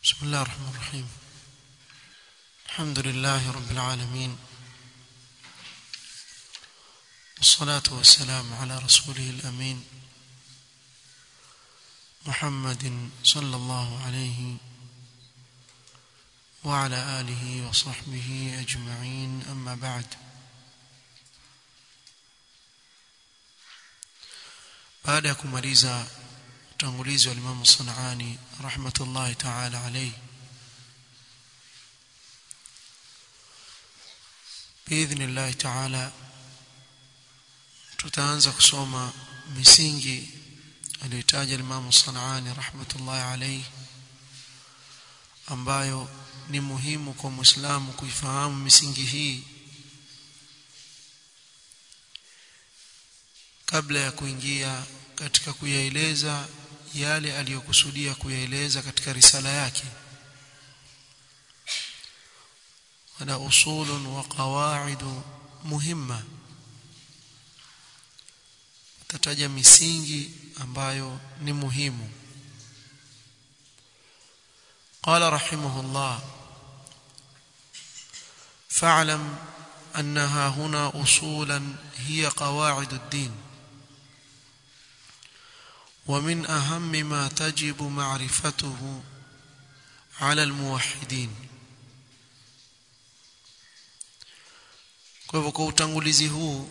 بسم الله الرحمن الرحيم الحمد لله رب العالمين والصلاة والسلام على رسوله الأمين محمد صلى الله عليه وعلى آله وصحبه أجمعين أما بعد baada ya kumaliza utangulizi wa Imam Sanani rahmatullahi ta'ala alayhi biidhnillah ta'ala tutaanza kusoma misingi aliyotaja Imam Sanani rahmatullahi alayhi ambayo ni muhimu kwa Muislamu kuifahamu misingi hii kabla ya kuingia katika kuyaeleza yale aliyokusudia kuyaeleza katika risala yake wana usulun wa qawaidu muhimma tataja misingi ambayo ni muhimu قال رحمه الله فاعلم أنها هنا أصولا هي قواعد الدين ومن أهم ما تجب معرفته على الموحدين kwa hivyo kwa utangulizi huu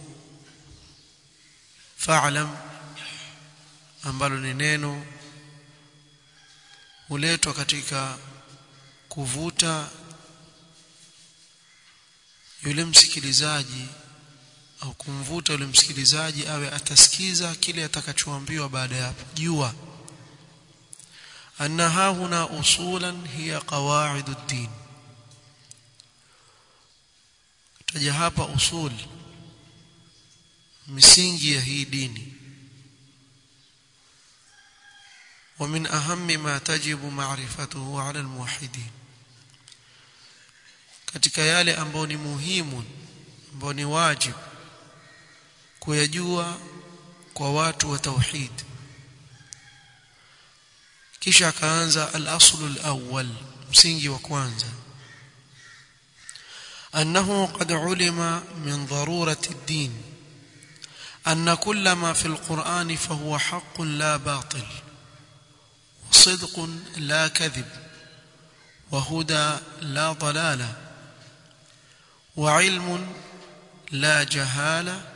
fa'lam ambalo ni neno huletwa katika kuvuta yule msikilizaji au kumvuta yule msikilizaji awe atasikiza kile atakachoambiwa baada ya hapo jua annaha huna usulan hiya qawaidu din taja hapa usul misingi ya hii dini ومن أهم ما تجب معرفته على الموحدين katika yale ambayo ni muhimu ambayo ni wajibu kuyajua kwa watu wa tauhid kisha akaanza al-aslu al-awwal msingi wa kwanza أنه قد علم من ضرورة الدين أن كل ما في القرآن فهو حق لا باطل وصدق لا كذب وهدى لا ضلالة وعلم لا جهاله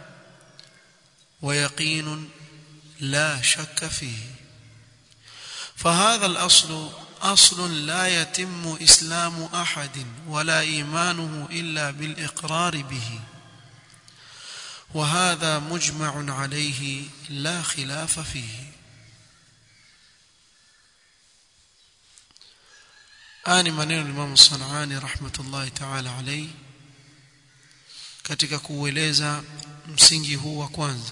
ويقين لا شك فيه فهذا الأصل أصل لا يتم إسلام أحد ولا إيمانه إلا بالإقرار به وهذا مجمع عليه لا خلاف فيه آني منين الإمام الصنعاني رحمة الله تعالى عليه katika kuueleza msingi huu wa kwanza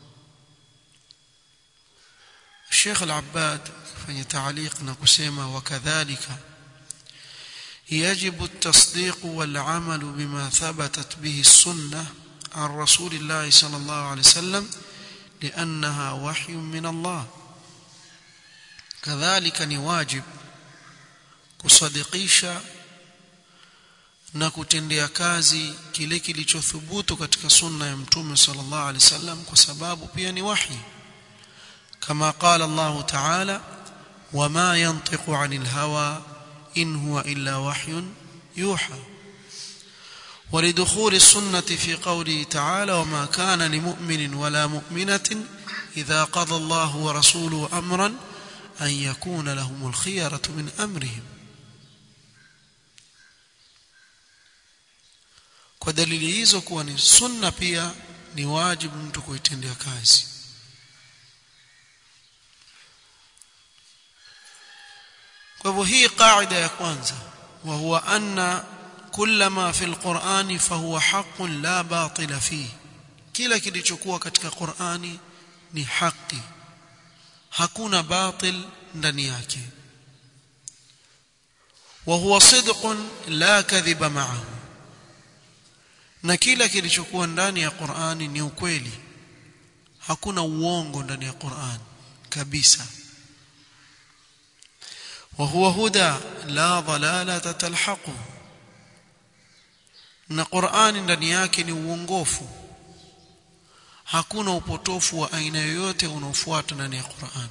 Sheikh Al-Abbad fanya تعليق na kusema wakadhalika يجب التصديق والعمل بما ثبتت به السنة عن رسول الله صلى الله عليه وسلم لأنها وحي من الله كذلك نواجب kusadikisha na kutendea kazi kile kilichothubutu katika sunna ya mtume sallallahu alaihi wasallam kwa sababu pia ni wahi kama qala Allah ta'ala wama yantiqu 'anil hawa in huwa illa wahyun yuha ولدخول السنة في قوله تعالى وما كان لمؤمن ولا مؤمنة إذا قضى الله ورسوله أمرا أن يكون لهم الخيرة من أمرهم kwa dalili hizo kuwa ni sunna pia ni wajibu mtu kuitendea kazi kwa hivyo hii qaida ya kwanza wa huwa anna kulla ma fi alqur'ani fahuwa haqqun la batila fi kila kilichokuwa katika Qur'ani ni haki hakuna batil ndani yake wa huwa sidqun la kadhiba ma'ahu na kila kilichokuwa ndani ya Qur'ani ni ukweli hakuna uongo ndani ya Qur'an kabisa وهو هدى لا ضلالة تلحقه na Qur'ani ndani yake ni uongofu hakuna upotofu wa aina yoyote unaofuata ndani ya Qur'an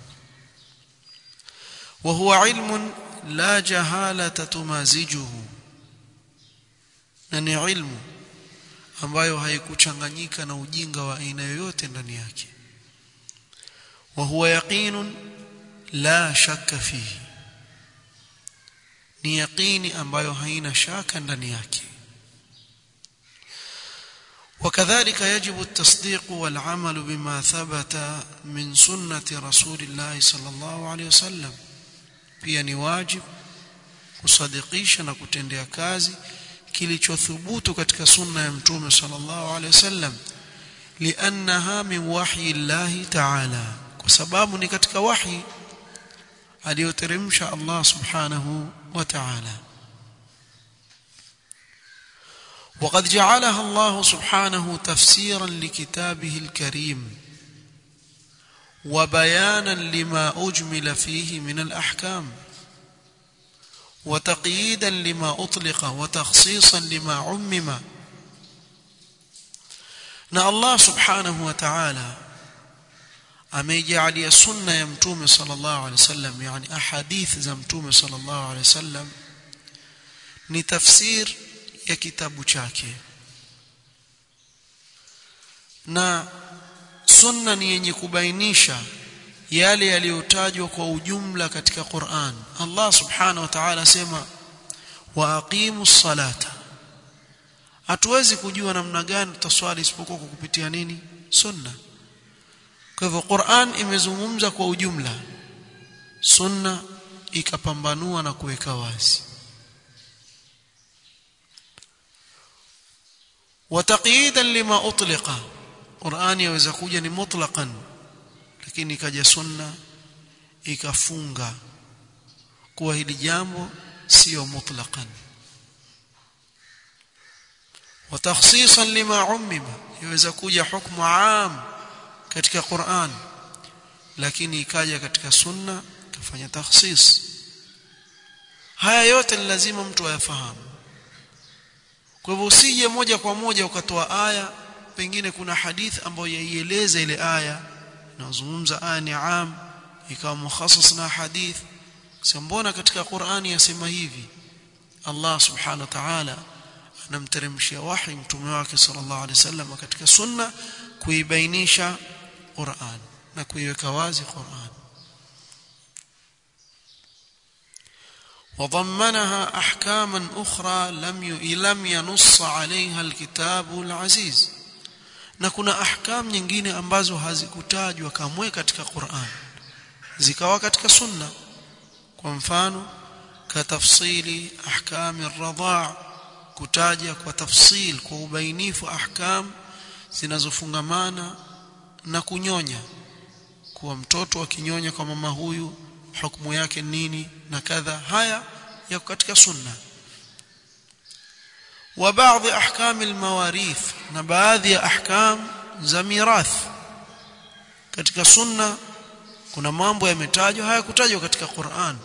wa huwa ilmun la jahalata tumazijuhu na ni ilmu ambayo haikuchanganyika na ujinga wa aina yoyote ndani yake wa huwa yaqinun la shakka fihi ni yaqini ambayo haina shaka ndani yake وكذلك يجب التصديق والعمل بما ثبت من سنة رسول الله صلى الله عليه وسلم pia ni wajib kusadikisha na kutendea kazi kilichothubutu katika sunna ya mtume sallallahu alaihi wasallam liannaha min wahyi llahi ta'ala kwa sababu ni katika wahi aliyoteremsha Allah subhanahu wa ta'ala وقد جعلها الله سبحانه تفسيرا لكتابه الكريم وبيانا لما اجمل فيه من الاحكام وتقييدا لما اطلق وتخصيصا لما عمم na Allah subhanahu wa ta'ala ameijalia sunna ya mtume sallallahu alaihi wasallam yani ahadith za mtume sallallahu alaihi wasallam ni tafsir ya kitabu chake na sunna ni yenye kubainisha yale yaliyotajwa kwa ujumla katika Qur'an Allah subhanahu wa ta'ala asema wa aqimus salata hatuwezi kujua namna gani tutaswali isipokuwa kwa kupitia nini sunna kwa hivyo Qur'an imezungumza kwa ujumla sunna ikapambanua na kuweka wazi وتقييدا لما اطلق قران yaweza kuja ni mutlaqan lakini ikaja sunna ikafunga kuwa hili jambo sio mutlaqan وتخصيصا لما عمم yaweza kuja hukumu am katika Qur'an lakini ikaja katika sunna kafanya takhsis haya yote ni lazima mtu ayafahamu kwa hivyo usije moja kwa moja ukatoa aya pengine kuna hadith ambayo yaieleza ile aya inazungumza aya ni am ikawa mukhassas na hadith mbona katika Qur'ani yasema hivi Allah subhanahu wa ta'ala anamteremshia wahi mtume wake sallallahu alaihi wasallam katika sunna kuibainisha Qur'an na kuiweka wazi Qur'an وضمنها احكاما اخرى لم لم ينص عليها الكتاب العزيز na kuna ahkam nyingine ambazo hazikutajwa kamwe katika Qur'an zikawa katika sunna kwa mfano katafsili ahkam ar-radha' kutaja kwa tafsil kwa ubainifu ahkam zinazofungamana na kunyonya kuwa mtoto akinyonya kwa mama huyu hukumu yake nini na kadha haya yako katika sunna wa baadhi ahkam almawarith na baadhi ya ahkam za mirath katika sunna kuna mambo yametajwa hayakutajwa katika Qur'an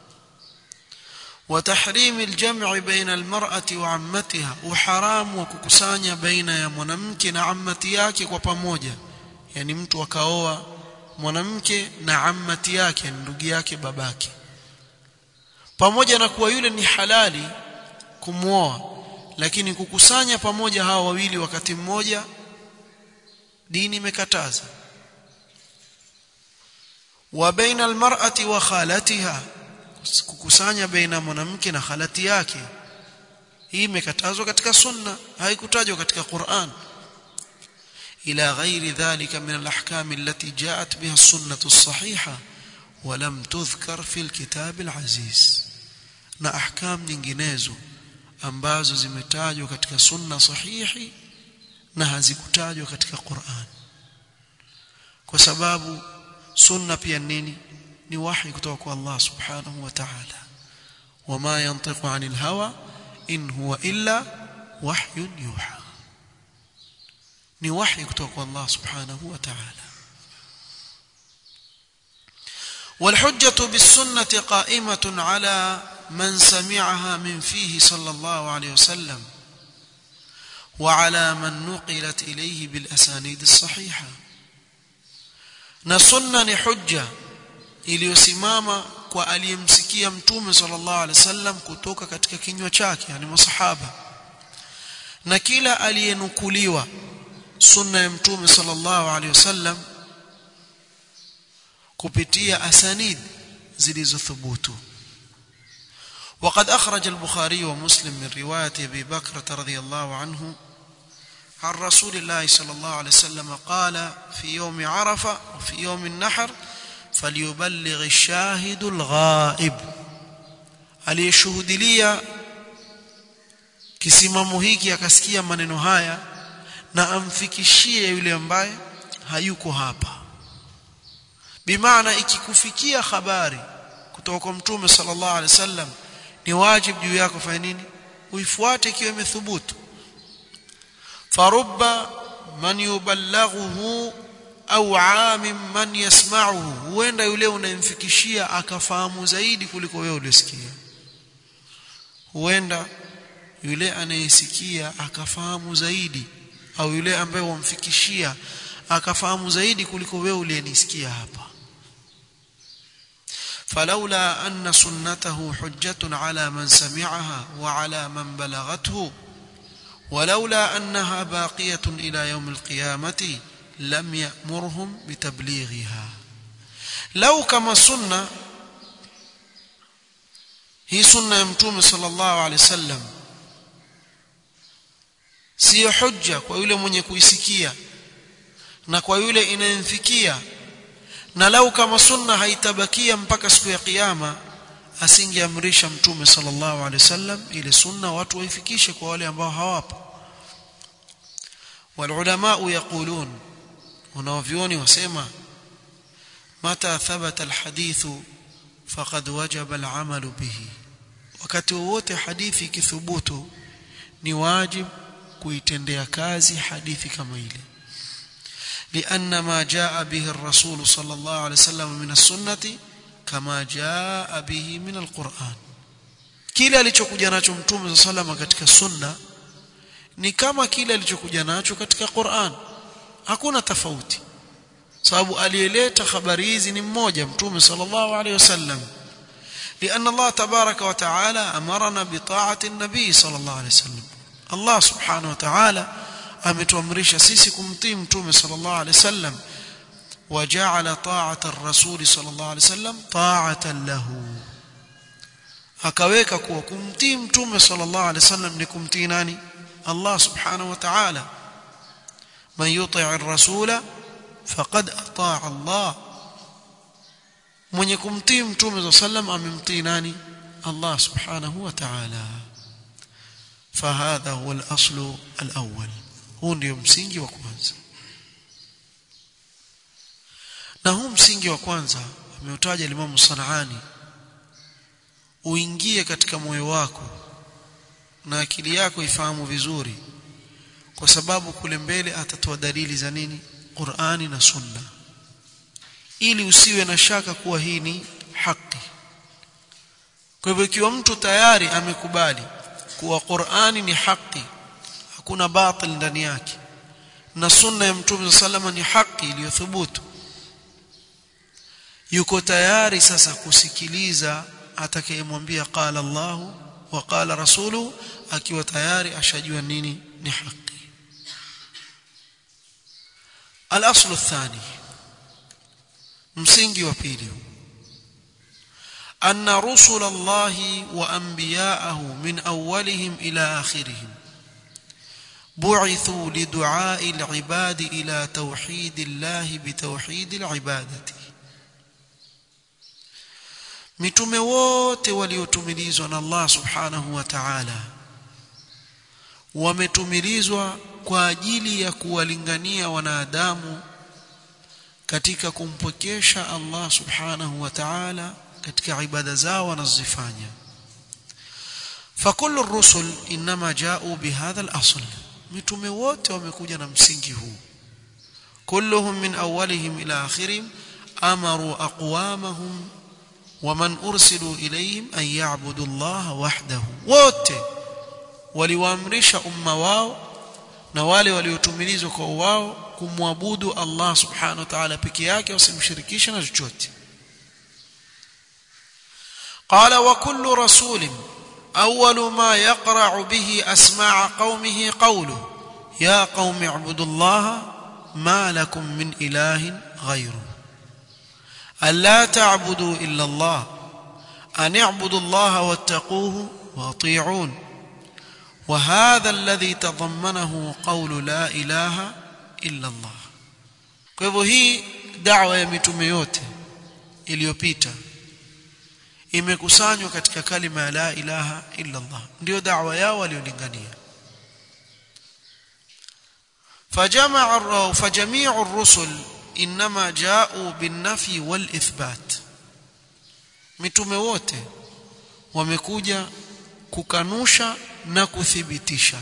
وتحريم الجمع بين المرأة وعمتها وحرام وكkusanya baina ya mwanamke na ammati yake kwa pamoja yani mtu akaoa mwanamke na ammati yake ndugu yake babake pamoja na kuwa yule ni halali kumwoa lakini kukusanya pamoja hawa wawili wakati mmoja dini imekataza wa baina almar'ati wa khalatiha kukusanya baina mwanamke na khalati yake hii imekatazwa katika sunna haikutajwa katika Qur'an ila ghairi dhalika min alahkam allati ja'at biha as-sunnah as-sahiha wa lam tudhkar fi al-kitab al-aziz na ahkam nyinginezo ambazo zimetajwa katika sunna sahihi na hazikutajwa katika Qur'an kwa sababu sunna pia nini ni wahi kutoka kwa Allah subhanahu wa ta'ala wama yantiqu 'anil hawa in huwa illa wahyun yuha ni wahi kutoka kwa Allah subhanahu wa ta'ala والحجة بالسنة قائمة على من سمعها من فيه صلى الله عليه وسلم وعلى من نقلت إليه بالأسانيد الصحيحة نسنة نحجة iliyosimama kwa aliyemsikia mtume sallallahu alaihi wasallam kutoka katika kinywa chake yani masahaba na kila aliyenukuliwa sunna ya mtume sallallahu alaihi wasallam kupitia asanid zilizothubutu وقد أخرج البخاري ومسلم من رواية أبي بكرة رضي الله عنه عن رسول الله صلى الله عليه وسلم قال في يوم عرفة وفي يوم النحر فليبلغ الشاهد الغائب aliyeshuhudilia kisimamo hiki akasikia maneno haya na amfikishie yule ambaye hayuko hapa bimaana ikikufikia habari kutoka kwa mtume sallallahu alaihi wasallam ni wajibu juu yako fanya nini uifuate ikiwa imethubutu farubba man yubalaghuhu au amim man yasma'uhu huenda yule unayemfikishia akafahamu zaidi kuliko wewe ulisikia huenda yule anayesikia akafahamu zaidi au yule ambaye wamfikishia akafahamu zaidi kuliko wewe uliyenisikia hapa فلولا أن سنته حجة على من سمعها وعلى من بلغته ولولا أنها باقية إلى يوم القيامة لم يأمرهم بتبليغها لو كما سنة هي سنة يمتوم صلى الله عليه وسلم siyo hujja kwa yule mwenye kuisikia na kwa yule inayemfikia na lau kama sunna haitabakia mpaka siku ya kiyama asingeamrisha mtume sallallahu alaihi wasallam ile sunna watu waifikishe kwa wale ambao hawapo والعلماء يقولون wanaovioni wasema mata thabata alhadith faqad wajaba al'amal bihi wakati wote hadithi ikithubutu ni wajib kuitendea kazi hadithi kama ile لأن ما جاء به الرسول صلى الله عليه وسلم من السنة كما جاء به من القرآن kile alichokuja nacho mtume sallallahu katika sunna ni kama kile alichokuja nacho katika Qur'an hakuna tofauti sababu aliyeleta habari hizi ni mmoja mtume sallallahu alaihi wasallam لأن الله تبارك وتعالى أمرنا بطاعة النبي صلى الله عليه وسلم الله سبحانه وتعالى ametuamrisha sisi kumtii mtume sallallahu alaihi wasallam waja'ala ta'ata ar-rasul sallallahu alaihi wasallam ta'atan lahu akaweka kuwa kumtii mtume sallallahu alaihi wasallam ni kumtii nani Allah subhanahu wa ta'ala man yuti' ar-rasula faqad ata'a Allah mwenye kumtii mtume sallam amemtii nani Allah subhanahu wa ta'ala فهذا هو الأصل الأول huu ndio msingi wa kwanza na huu msingi wa kwanza ameutaja Imam Sanaani uingie katika moyo wako na akili yako ifahamu vizuri kwa sababu kule mbele atatoa dalili za nini Qur'ani na Sunna ili usiwe na shaka kuwa hii ni haki kwa hivyo ikiwa mtu tayari amekubali kuwa Qur'ani ni haki hakuna batil ndani yake na sunna ya mtume sallama ni haki iliyothubutu yuko tayari sasa kusikiliza atakayemwambia qala Allah wa qala rasulu akiwa tayari ashajua nini ni haki al-aslu athani msingi wa pili أن رسل الله وأنبياءه من أولهم إلى آخرهم بعثوا لدعاء العباد إلى توحيد الله بتوحيد العبادة mitume wote waliotumilizwa na Allah subhanahu wa ta'ala wametumilizwa kwa ajili ya kuwalingania wanadamu katika kumpokesha Allah subhanahu wa ta'ala katika ibada zao wanazifanya فكل الرسل انما جاءوا بهذا الاصل mitume wote wamekuja na msingi huu kulluhum min awwalihim ila akhirihim amaru aqwamahum waman ursilu ilayhim an ya'budu Allah wahdahu wote waliwaamrisha umma wao na wale waliotumilizwa kwa wao kumwabudu Allah subhanahu wa ta'ala peke yake wasimshirikishe na chochote قال وكل رسول أول ما يقرع به أسماع قومه قوله يا قوم اعبدوا الله ما لكم من إله غيره ألا تعبدوا إلا الله أن اعبدوا الله واتقوه واطيعون وهذا الذي تضمنه قول لا إله إلا الله kwa hivyo hii da'wa ya mitume yote iliyopita imekusanywa katika kalima ya la ilaha illa Allah ndio da'wa yao waliolingania فجمع فجميع الرسل انما جاءوا بالنفي والاثبات mitume wote wamekuja kukanusha na kuthibitisha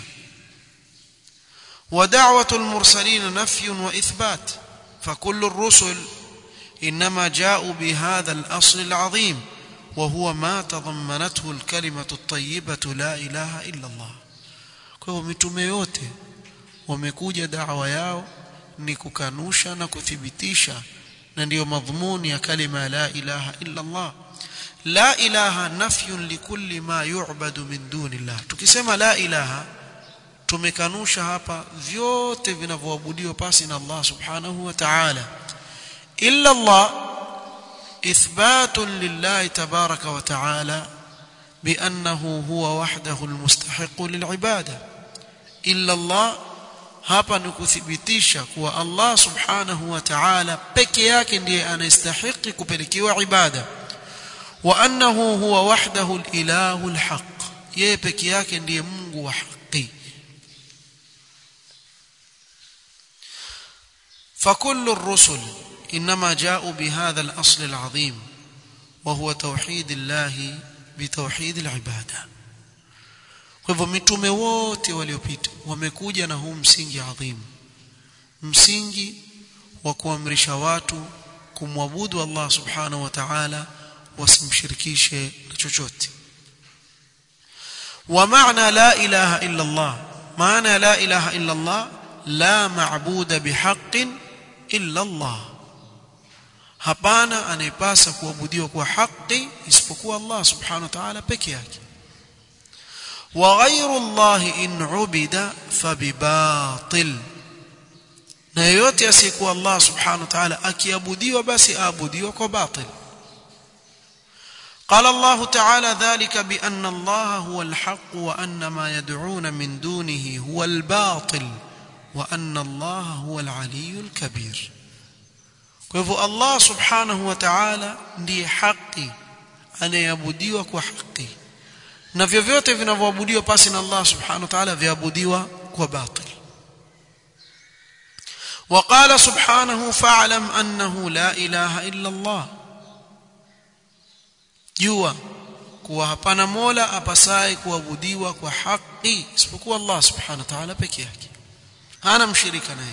ودعوه المرسلين نفي واثبات فكل الرسل انما جاءوا بهذا الاصل العظيم وهو ما تضمنته الكلمه الطيبه لا اله الا الله kwa mitume yote wamekuja da'wa yao ni kukanusha na kuthibitisha na ndiyo madhumuni ya kalima la ilaha illa Allah la ilaha nafyun likulli ma yu'badu min dunillah tukisema la ilaha tumekanusha hapa vyote vinavyoabudiwa pasi na Allah subhanahu wa ta'ala illa Allah ithbatun lillahi tabaraka wa ta'ala بأنه هو وحده المستحق للعبادة إلا الله hapa ni kuthibitisha kuwa Allah subhanahu wa ta'ala peke yake ndiye anastahili kupelekewa ibada wa annahu huwa wahdahu al-ilahu al-haq yeye peke yake ndiye Mungu wa haki فكل الرسل انما جاءوا بهذا الاصل العظيم وهو توحيد الله بتوحيد العباده kwa hivyo mitume wote waliopita wamekuja na huu msingi adhimu msingi wa kuamrisha watu kumwabudu Allah subhanahu wa ta'ala wasimshirikishe na chochote wa maana la ilaha illa Allah maana la ilaha illa Allah la maabuda bihaqqin illa Allah hapana anayepasa kuabudiwa kwa haki isipokuwa Allah subhanahu wa ta'ala peke yake وغير الله إن عبد فبباطل na yoyote asiyekuwa Allah subhanahu wa ta'ala akiabudiwa basi aabudiwa kwa batil قال الله تعالى ذلك بأن الله هو الحق وأن ما يدعون من دونه هو الباطل وأن الله هو العلي الكبير kwa hivyo Allah subhanahu wa ta'ala ndiye haki anayeabudiwa kwa haki na vyovyote vinavyoabudiwa pasi na Allah subhanahu wa ta'ala viabudiwa kwa batil وقال سبحانه فاعلم انه لا اله الا الله jua kuwa hapana mola apasaye kuabudiwa kwa haki isipokuwa Allah subhanahu wa ta'ala peke yake hana mshirika naye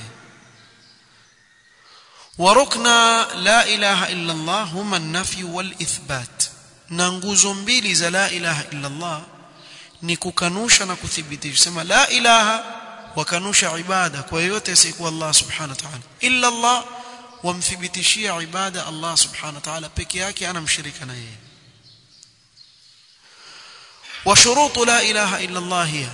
وركنا لا اله الا الله هما النفي والاثبات na nguzo mbili za la ilaha illa Allah ni kukanusha na kuthibitisha sema la ilaha wakanusha ibada kwa yote asiyekuwa Allah subhanahu wa ta'ala illa Allah wamthibitishia ibada Allah subhanahu wa ta'ala peke yake ana mshirika na yeye وشروط لا اله الا الله هي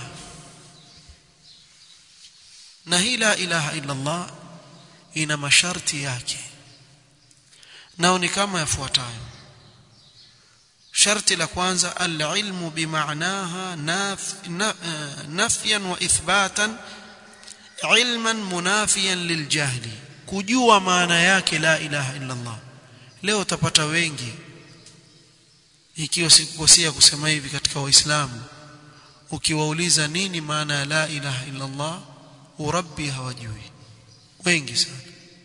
na hii la ilaha illa Allah ina masharti yake nao ni kama yafuatayo sharti la kwanza al-ilmu bimaanaha nafyan wa ithbatan ilman munafiyan liljahli kujua maana yake la ilaha illa Allah leo utapata wengi ikiwa sikukosea kusema hivi katika waislamu ukiwauliza nini maana ya la ilaha illa Allah urabbi hawajui wengi sana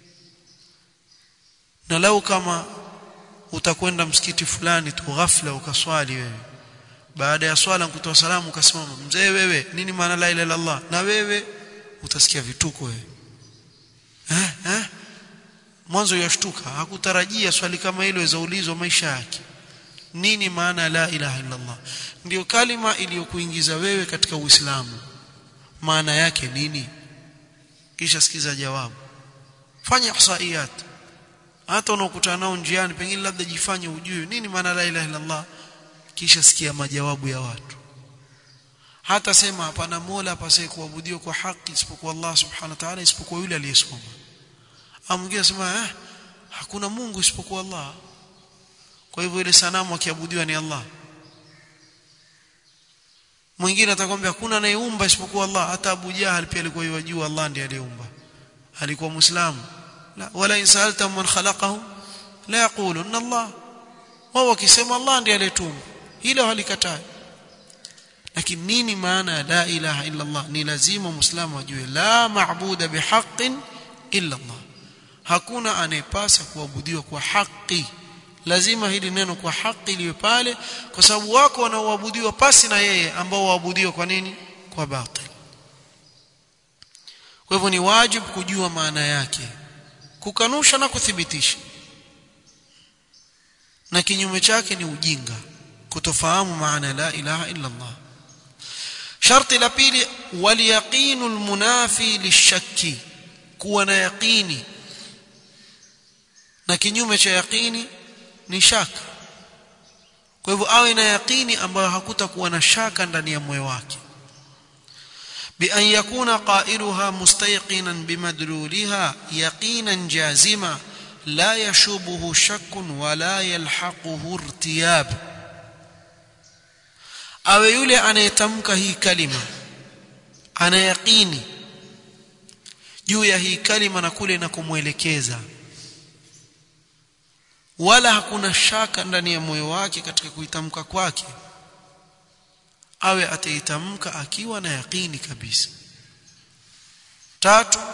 na lau kama utakwenda msikiti fulani tu ghafla ukaswali wewe baada ya swala kutoa salamu ukasimama mzee wewe nini maana la ilaha illallah na wewe utasikia vituko wewe eh eh mwanzo yashtuka hakutarajia swali kama hilo izaulizwa maisha yake nini maana la ilaha illa Allah ndio kalima iliyokuingiza wewe katika Uislamu maana yake nini kisha sikiza jawabu fanya ihsaiyat hata unaokutana nao njiani pengine labda jifanye ujue nini maana la ilaha illa Allah kisha sikia majawabu ya watu hata sema hapana mola apasaye kuabudiwa kwa haki isipokuwa Allah subhanahu wa ta'ala isipokuwa yule aliyesoma au mwingine sema eh hakuna Mungu isipokuwa Allah kwa hivyo ile sanamu akiabudiwa ni Allah mwingine atakwambia hakuna anayeumba isipokuwa Allah hata Abu Jahal pia alikuwa yajua Allah ndiye aliyeumba alikuwa muislamu la wala insalta man khalaqahu la yaquluna Allah wao wakisema Allah ndiye aliyetumba hilo halikatai lakini nini maana ya la ilaha illa Allah ni lazima muislamu ajue la maabuda bihaqqin illa Allah hakuna anayepasa kuabudiwa kwa haki lazima hili neno kwa haki liwe pale kwa sababu wako wanaoabudiwa pasi na yeye ambao waabudiwa kwa nini kwa batil kwa hivyo ni wajibu kujua maana yake kukanusha na kuthibitisha na kinyume chake ni ujinga kutofahamu maana la ilaha illa Allah sharti la pili waliyaqinu almunafi lishakki kuwa na yaqini na kinyume cha yaqini ni shaka kwa hivyo awe na yaqini ambayo hakutakuwa na shaka ndani ya moyo wake بأن يكون قائلها مستيقنا بمدلولها يقينا جازما لا يشوبه شك ولا يلحقه ارتياب awe yule anayetamka hii kalima ana yaqini juu ya hii kalima na kule na kumwelekeza wala hakuna shaka ndani ya moyo wake katika kuitamka kwake awe ataitamka akiwa na yaqini kabisa tatu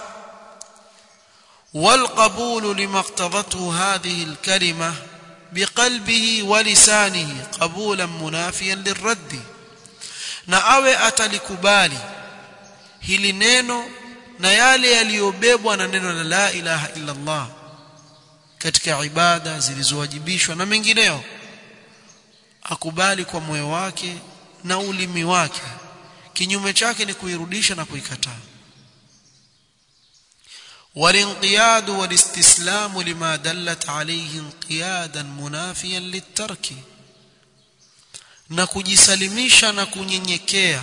والقبول لما اقتضته هذه الكلمه بقلبه ولسانه قبولا منافيا للرد na awe atalikubali hili neno na yale yaliyobebwa na neno la la ilaha illa Allah katika ibada zilizowajibishwa na mengineo akubali kwa moyo wake na ulimi wake kinyume chake ni kuirudisha na kuikataa والانقياد والاستسلام لما دلت عليه انقيادا منافيا للترك na kujisalimisha na kunyenyekea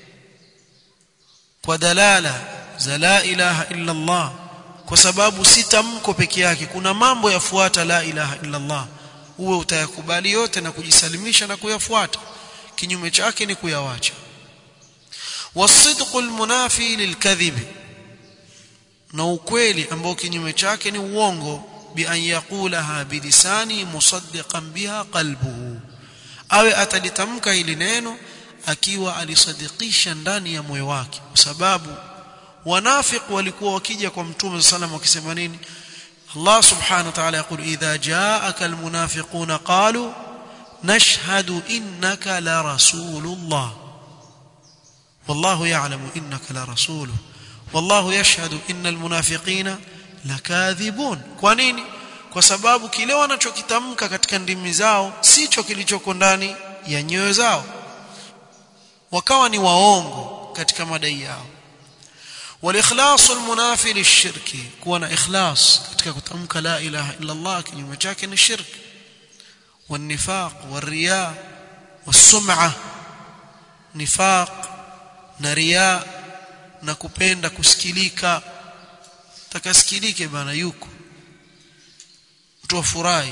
kwa dalala za la ilaha illa Allah kwa sababu si tamko peke yake kuna mambo yafuata la ilaha illa Allah uwe utayakubali yote na kujisalimisha na kuyafuata kinyume chake ni kuyawacha wasidqul munafi lilkadhibi na ukweli ambao kinyume chake ni uongo bi an yaqulaha bilisani musaddiqan biha qalbuhu awe atalitamka hili neno akiwa alisadikisha ndani ya moyo wake kwa sababu wanafiq walikuwa wakija kwa mtume sallam wakisema nini Allah subhanahu wa ta'ala yaqul idha ja'aka almunafiquna qalu nashhadu innaka la rasulullah wallahu ya'lamu innaka la rasuluhu wallahu yashhadu innal munafiqina lakadhibun kwa nini kwa sababu kile wanachokitamka katika ndimi zao sicho kilichoko ndani ya nyoyo zao wakawa ni waongo katika madai yao والاخلاص المنافي للشرك كون اخلاص ketika kutamka la ilaha illa Allah kinyume chake ni shirk والنفاق والرياء والسمعه نفاق na riya na kupenda kusikilika takasikilike bana yuko mtu afurahi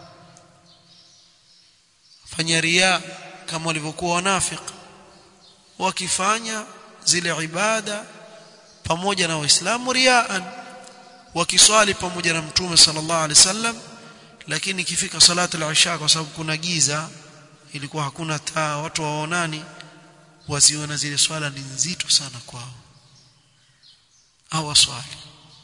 fanya riya kama walivyokuwa wanafiki wakifanya zile ibada pamoja na waislamu riaan wakiswali pamoja na mtume sallallahu alaihi wasallam lakini ikifika salatu al-isha kwa sababu kuna giza ilikuwa hakuna taa watu waonani waziona zile swala ni nzito sana kwao au waswali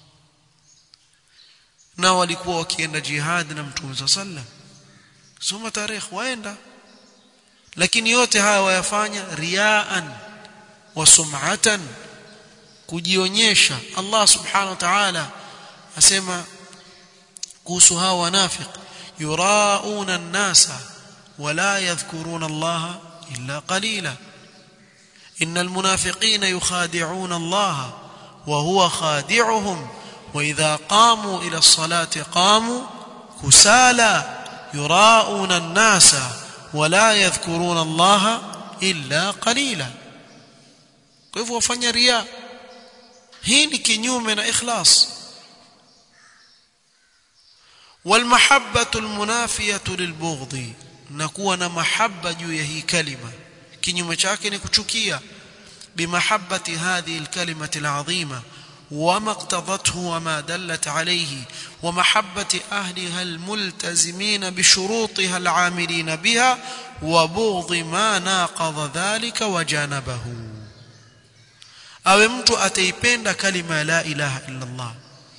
na walikuwa wakienda jihad na mtume sallam soma tarehe waenda lakini yote haya wayafanya riaan wa sum'atan kujionyesha Allah subhanahu wa ta'ala asema kuhusu hao wanafiq yurauna an-nasa wala yadhkuruna Allah illa qalila innal munafiqina yukhadi'una Allah wa huwa khadi'uhum wa idha qamu ila as-salati qamu kusala yurauna an-nasa wala yadhkuruna Allah illa qalila kwa hivyo wafanya ria hii ni kinyume na ikhlas والمحبه المنافيه للبغض نكون na mahabba juu ya hii kalima kinyume chake ni kuchukia bimahabbati hadhihi alkalimati alazima وما اقتضته وما دلت عليه ومحبة أهلها الملتزمين بشروطها العاملين بها وبغض ما ناقض ذلك وجانبه awe mtu ataipenda kalima la ilaha illa Allah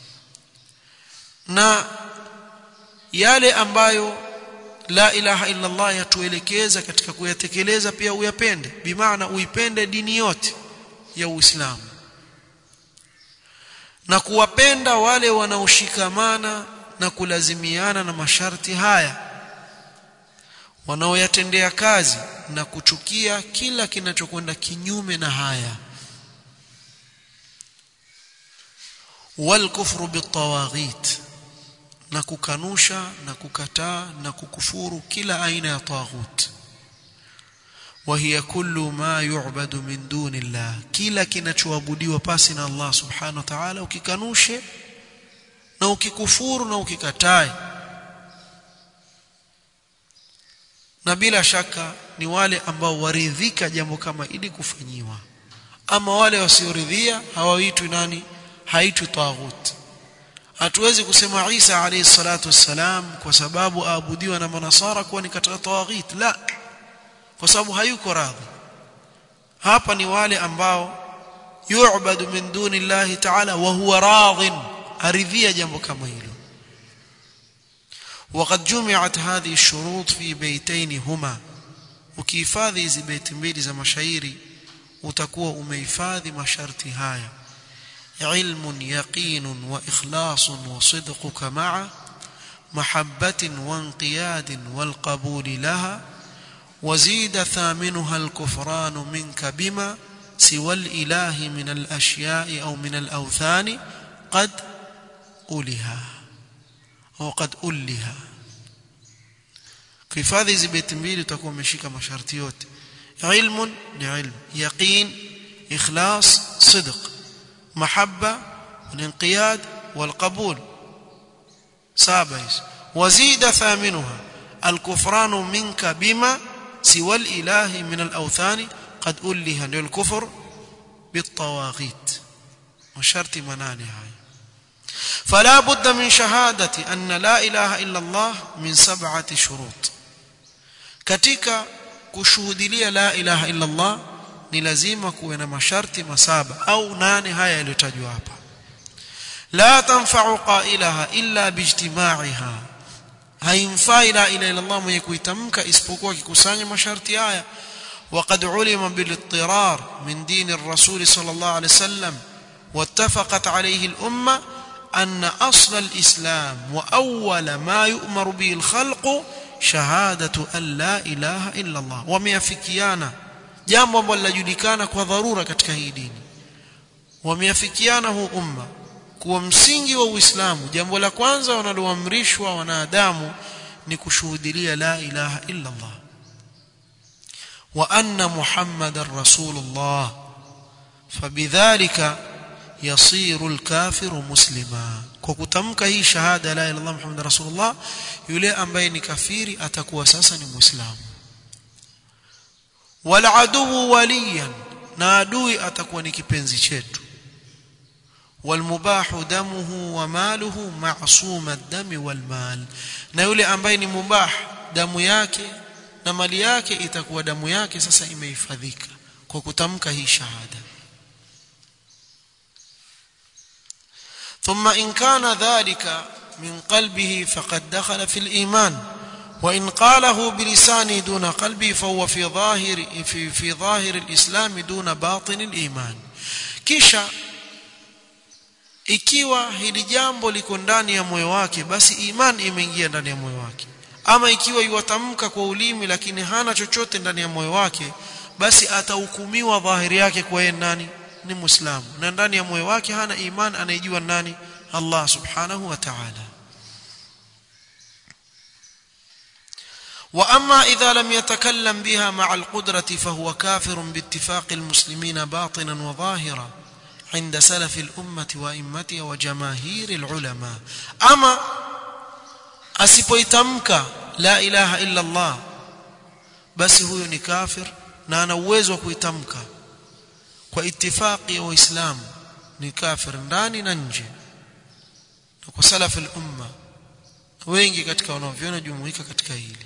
na yale ambayo la ilaha illa Allah yatuelekeza katika kuyatekeleza pia uyapende bimaana uipende dini yote ya Uislamu na kuwapenda wale wanaoshikamana na kulazimiana na masharti haya wanaoyatendea kazi na kuchukia kila kinachokwenda kinyume na haya والكفر بالطواغيت na kukanusha na kukataa na kukufuru kila aina ya taghut وهي كل ما يعبد من دون الله kila kinachoabudiwa pasi na Allah subhanahu wa ta'ala ukikanushe na ukikufuru na ukikatae na bila shaka ni wale ambao waridhika jambo kama ili kufanyiwa ama wale wasioridhia hawaitwi nani haitwi taghut hatuwezi kusema Isa alayhi salatu wassalam kwa sababu aabudiwa na manasara kuwa ni katika tawaghit la kwa sababu hayuko radhi hapa ni wale ambao yu'badu min duni Allah ta'ala wa huwa radhin aridhia jambo kama hilo وقد جمعت هذه الشروط في بيتين هما ukihifadhi hizi beti mbili za mashairi utakuwa umehifadhi masharti haya علم يقين واخلاص وصدقك مع محبه وانقياد والقبول لها وزيد ثامنها الكفران منك بما سوى الاله من الاشياء او من الاوثان قد أولها au qad ulliha kuhifadhi hizi beti mbili utakuwa umeshika masharti yote ilmun ni ilm yaqin ikhlas sidq mahabba والانقياد والقبول سابعس وزيد ثامنها الكفران منك بما سوى الإله من الأوثان قد ألها للكفر بالطواغيت وشرط منانها فلا بد من شهادة أن لا إله إلا الله من سبعة شروط katika kushuhudilia la ilaha illa Allah ni lazima kuwe na masharti masaba au nane haya yaliyotajwa hapa la tanfa'u qailaha illa bijtima'iha haimfai la ilaha illa Allah mwenye kuitamka isipokuwa kikusanya masharti haya وقد علم بالاضطرار من دين الرسول صلى الله عليه وسلم واتفقت عليه الأمة أن أصل الإسلام وأول ما يؤمر به الخلق شهادة أن لا إله إلا الله وميافكيانا jambo ambalo linajulikana kwa dharura katika hii dini wameafikiana huu umma kuwa msingi wa Uislamu jambo la kwanza wanaloamrishwa wanadamu ni kushuhudia la ilaha illa Allah wa anna muhammadar rasulullah fabidhalika yasiru alkafiru muslima kwa kutamka hii shahada la ilaha illallah muhammadar rasulullah yule ambaye ni kafiri atakuwa sasa ni muislamu wal adu waliyan na adui atakuwa ni kipenzi chetu والمباح دمه وماله معصوم الدم والمال na yule ambaye ni mubah damu yake na mali yake itakuwa damu yake sasa imehifadhika kwa kutamka hii shahada ثم إن كان ذلك من قلبه فقد دخل في الإيمان وإن قاله بلسانه دون قلبه فهو في ظاهر في في ظاهر الإسلام دون باطن الإيمان kisha ikiwa hili jambo liko ndani ya moyo wake basi iman imeingia ndani ya moyo wake ama ikiwa yuwatamka kwa ulimi lakini hana chochote ndani ya moyo wake basi atahukumiwa dhahiri yake kwa yeye nani ni muislamu na ndani ya moyo wake hana iman anayejua nani Allah subhanahu wa ta'ala واما اذا لم يتكلم بها مع القدره فهو كافر باتفاق المسلمين باطنا وظاهرا عند سلف الامه وائمتها وجماهير العلماء اما asipoitamka la ilaha illa Allah basi huyo ni kafir na ana uwezo wa kuitamka kwa itifaki ya waislamu ni kafir ndani na nje na kwa salaf al-umma wengi katika wanaoviona jumuika katika hili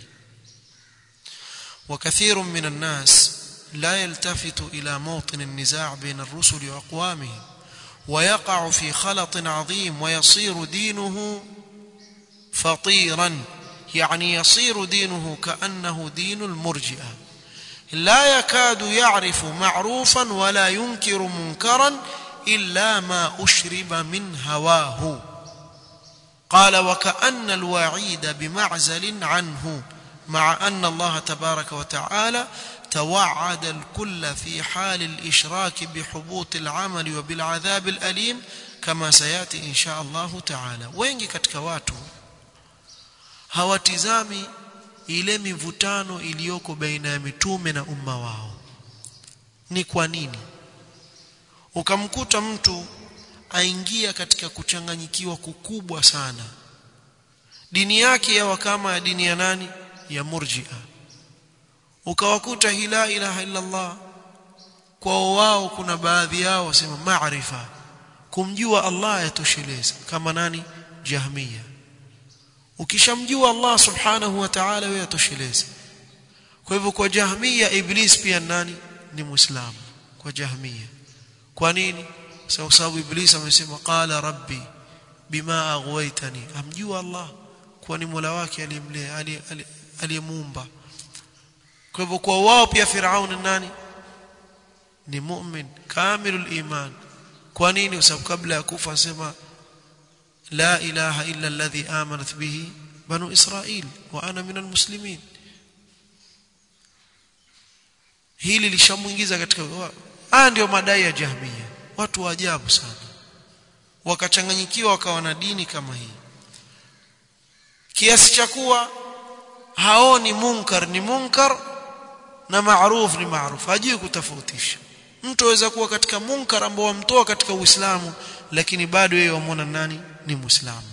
وكثير من الناس لا يلتفت إلى موطن النزاع بين الرسل وأقوامهم ويقع في خلط عظيم ويصير دينه فطيرا يعني يصير دينه كأنه دين المرجئة لا يكاد يعرف معروفا ولا ينكر منكرا إلا ما أشرب من هواه قال وكأن الوعيد بمعزل عنه مع أن الله تبارك وتعالى توعد الكل في حال الإشراك بحبوط العمل وبالعذاب الأليم كما سيأتي إن شاء الله تعالى wengi katika watu hawatizami ile mivutano iliyoko baina ya mitume na umma wao ni kwa nini ukamkuta mtu aingia katika kuchanganyikiwa kukubwa sana dini yake yawa kama ya dini ya nani ya murji'a ukawakuta la ilaha illa Allah kwa wao kuna baadhi yao wasema maarifa kumjua Allah yatosheleza kama nani jahmiya ukishamjua Allah subhanahu wa ta'ala wewe yatosheleza kwa hivyo kwa jahmiya iblis pia nani ni muislamu kwa jahmiya kwa nini kwa sababu iblis amesema qala rabbi bima aghwaytani amjua Allah kuwa ni Mola wake aliyemlea aliyemuumba kwa hivyo kwa wao pia Firaun nani ni mu'min kamilul iman kwa nini kwa sababu kabla ya kufa asema la ilaha illa alladhi amanat bihi banu israil wa ana minal muslimin hili lishamuingiza katika haya ndio madai ya jahmiya watu wa ajabu sana wakachanganyikiwa wakawa na dini kama hii kiasi cha kuwa haoni munkar ni munkar na maaruf ni maaruf hajui kutofautisha mtu aweza kuwa katika munkar ambao wamtoa katika uislamu lakini bado yeye wamwona nani ni muislamu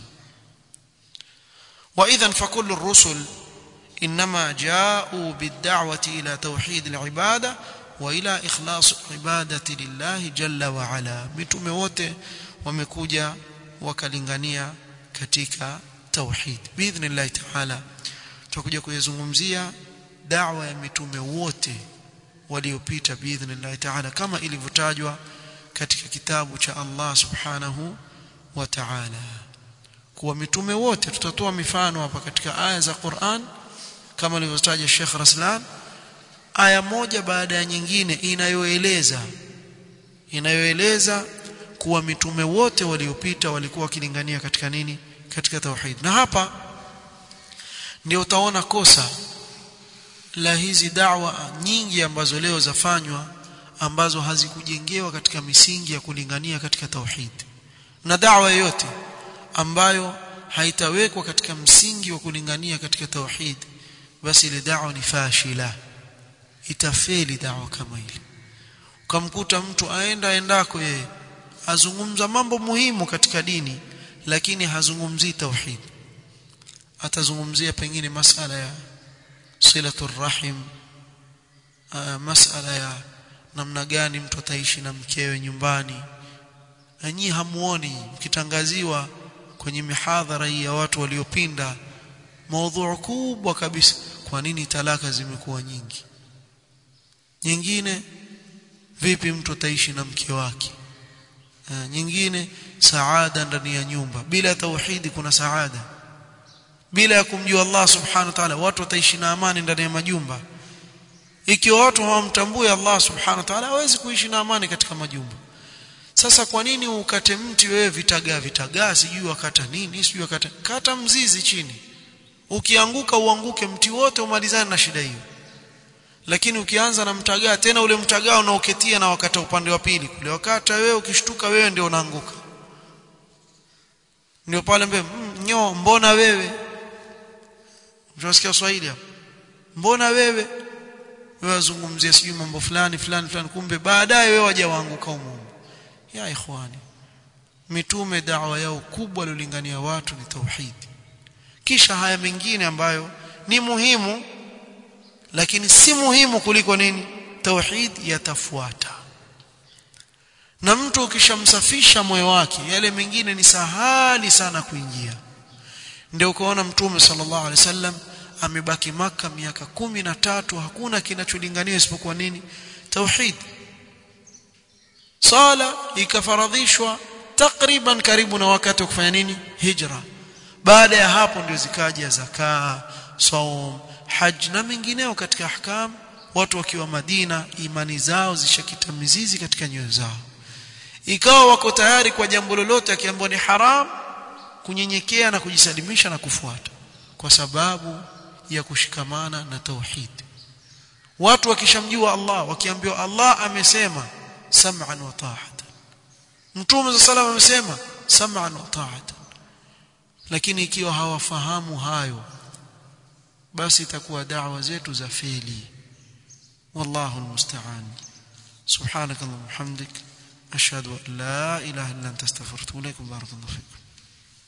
واذا فكل الرسل انما جاءوا بالدعوه الى توحيد العباده والى اخلاص العباده لله جل وعلا mitume wote wamekuja wakalingania katika tauhid biidhnillah taala tutakuja kuyazungumzia da'wa ya mitume wote waliopita biidhnillah taala kama ilivyotajwa katika kitabu cha Allah subhanahu wa ta'ala kuwa mitume wote tutatoa mifano hapa katika aya za Qur'an kama alivyotaja Sheikh Raslan aya moja baada ya nyingine inayoeleza inayoeleza kuwa mitume wote waliopita walikuwa wakilingania katika nini katika tauhid na hapa ndio utaona kosa la hizi da'wa nyingi ambazo leo zafanywa ambazo hazikujengewa katika misingi ya kulingania katika tauhid na da'wa yoyote ambayo haitawekwa katika msingi wa kulingania katika tauhid basi ile da'wa ni fashila itafeli da'wa kama ile ukamkuta mtu aenda aendako yeye azungumza mambo muhimu katika dini lakini hazungumzii tauhid atazungumzia pengine masala ya silatul rahim masala ya namna gani mtu ataishi na mkewe nyumbani na nyinyi hamuoni mkitangaziwa kwenye mihadhara hii ya watu waliopinda maudhui kubwa kabisa kwa nini talaka zimekuwa nyingi nyingine vipi mtu ataishi na mke wake uh, nyingine saada ndani ya nyumba bila tauhidi kuna saada bila ya kumjua Allah subhanahu wa ta'ala watu wataishi na amani ndani ya majumba ikiwa watu hawamtambui Allah subhanahu wa ta'ala hawezi kuishi na amani katika majumba sasa kwa nini ukate mti wewe vitagaa vitagaa sijui wakata nini sijui wakata kata mzizi chini ukianguka uanguke mti wote umalizane na shida hiyo lakini ukianza na mtagaa tena ule mtagaa unaoketia na wakata upande wa pili kule wakata wewe ukishtuka wewe ndio unaanguka ndio pale mbe mm, nyo mbona wewe unasikia Swahili hapo mbona wewe wewe wazungumzia sijui mambo fulani fulani fulani kumbe baadaye wewe waje waanguka humo ya ikhwani mitume dawa yao kubwa lolingania watu ni tauhid kisha haya mengine ambayo ni muhimu lakini si muhimu kuliko nini tauhid yatafuata na mtu ukishamsafisha moyo wake yale mengine ni sahali sana kuingia ndio ukaona mtume sallallahu alaihi wasallam amebaki maka miaka kumi na tatu hakuna kinacholinganiwa isipokuwa nini tauhid sala ikafaradhishwa takriban karibu na wakati wa kufanya nini hijra baada ya hapo ndio zikaja zakaa saum haj na mengineo katika ahkam watu wakiwa Madina imani zao zishakita mizizi katika nyoyo zao ikawa wako tayari kwa jambo lolote akiambiwa ni haram kunyenyekea na kujisalimisha na kufuata kwa sababu ya kushikamana na tauhid watu wakishamjua Allah wakiambiwa Allah amesema sam'an wa ta'atan mtume sallallahu amesema sam'an wa ta'atan lakini ikiwa hawafahamu hayo basi itakuwa da'wa zetu za feli wallahu almusta'an subhanakallahumma hamdik ashhadu an la ilaha illa anta astaghfiruka wa atubu ilaik barakallahu fikum